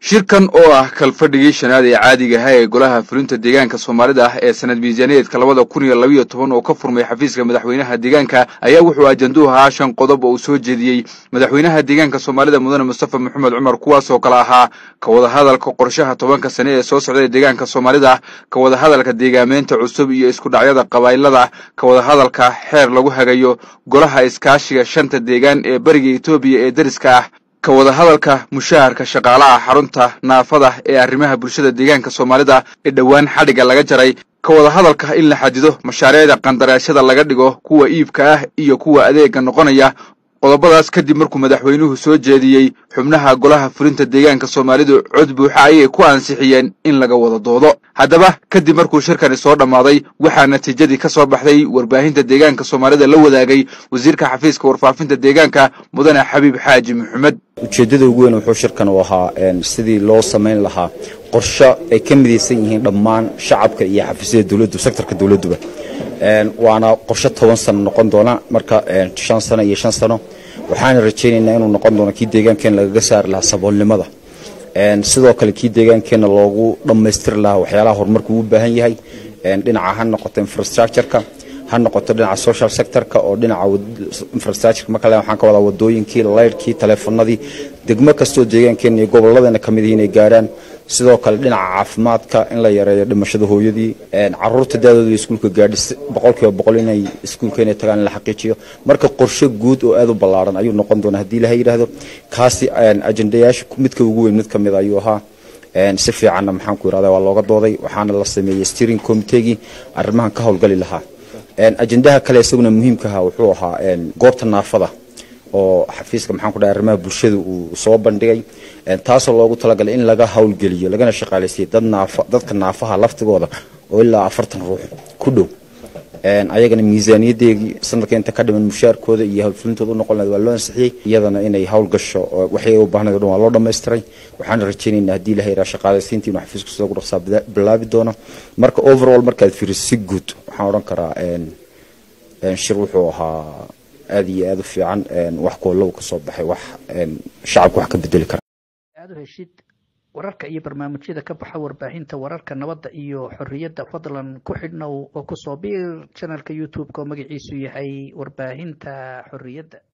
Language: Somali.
shirkan oo ah kalfadhigii shanaad ee caadiga ahaa ee golaha fulinta deegaanka soomaalida ah ee sanad miisaaniyeedka labada kun iyo labayo toban oo ka furmay xafiiska madaxweynaha deegaanka ayaa wuxuu ajanduhu ahaa shan qodob oo uu soo jeediyey madaxweynaha deegaanka soomaalida mudane mustafa maxamed cumar kuwaasoo kale ahaa ka wadahadalka qorshaha tobanka sane ee soo socda ee deegaanka soomaalida ka wadahadalka deegaameynta cusub iyo isku dhacyada qabaa'ilada ka wadahadalka xeer lagu hagayo golaha iskaashiga shanta deegaan ee beriga etoobiya ee deriska ah ka wadahadalka mushaharka shaqaalaha xarunta naafada ee arrimaha bulshada deegaanka soomaalida ee dhowaan xadhigga laga jaray ka wadahadalka in la xadido mashaariicda qandaraashada laga dhigo kuwa iibka ah iyo kuwa adeega noqonaya qodobadaas kadib markuu madaxweynuhu soo jeediyey xubnaha golaha fulinta deegaanka soomaalidu cod buuxa ayay ku ansixiyeen in laga wada doodo haddaba kadib markuu shirkani soo dhammaaday waxaa natiijadii ka soo baxday warbaahinta deegaanka soomaalida la wadaagay wasiirka xafiiska warfaafinta deegaanka mudane xabiib xaaji maxamed ujeeddada ugu weyn wuxuu shirkan u ahaa sidii loo samayn lahaa qorsho ay ka midaysan yihiin dhammaan shacabka iyo xafiisyada dowladdu sektorka dowladduba waana qorsho toban sano noqon doona marka shan sano iyo shan sano waxaana rajaynaynaa inuu noqon doono kii deegaankeenna lagaga saari lahaa saboolnimada sidoo kale kii deegaankeenna loogu dhammaystiri lahaa waxyaalaha horumarku uu baahan yahay dhinaca ha noqoto infrastructureka ha noqoto dhinaca social sectorka oo dhinaca infrastructureka markale waxaan ka wadaa wadooyinkii laydhkii taleefanadii degmo kastoo deegaankeenna iyo gobolladeena ka mid yihiin ay gaarhaan sidoo kale dhinaca caafimaadka in la yareeyo dhimashada hooyadii caruurta daadooda iskuulka gaadhi boqolkiiba boqol inay iskuulka inay tagaan in la xaqiijiyo marka qorshe guud oo aad u ballaaran ayuu noqon doonaa haddii ilaha yidhaahdo kaasi ajendayaasha midka ugu weyn mid ka mid ayuu ahaa si fiicanna maxaan ku yidhahda waa looga dooday waxaana la sameeyey steering committeegii arrimahan ka howlgali lahaa ajendaha kale isaguna muhiimka ahaa wuxuu ahaa goobta naafada oo xafiiska maxaan ku dhahay arrimaha bulshada uu soo bandhigay taasoo loogu talagalay in laga howlgeliyo lagana shaqaalaysiyo dad naafa dadka naafaha laftigooda oo ilaa afartan ruux ku dhow ayagana miisaaniyadeegii sanadka inta ka dhiman mushaarkooda iyo howlfulintooda u noqon lahayd waa loo ansixiyey iyadana inay howl gasho waxay u baahnayd o dhan waa loo dhammaystiray waxaana rajaynaynaa haddii ilaha yaraa shaqaalaysiinta inuu xafiisku sida ugu dhaqsaa bilaabi doono marka overall markaad fiiriso si guud waxaan odhan karaa shir wuxuu ahaa aad iyo aad u fiican wax koolow ka soo baxay wax shacabka wax ka bedeli kara aad u heshid wararka iyo barnaamijyada ka baxa warbaahinta wararka nabadda iyo xorriyadda fadlan ku xidhnow oo kusoo biir channelka youtube-ka oo magaciisu yahay warbaahinta xorriyadda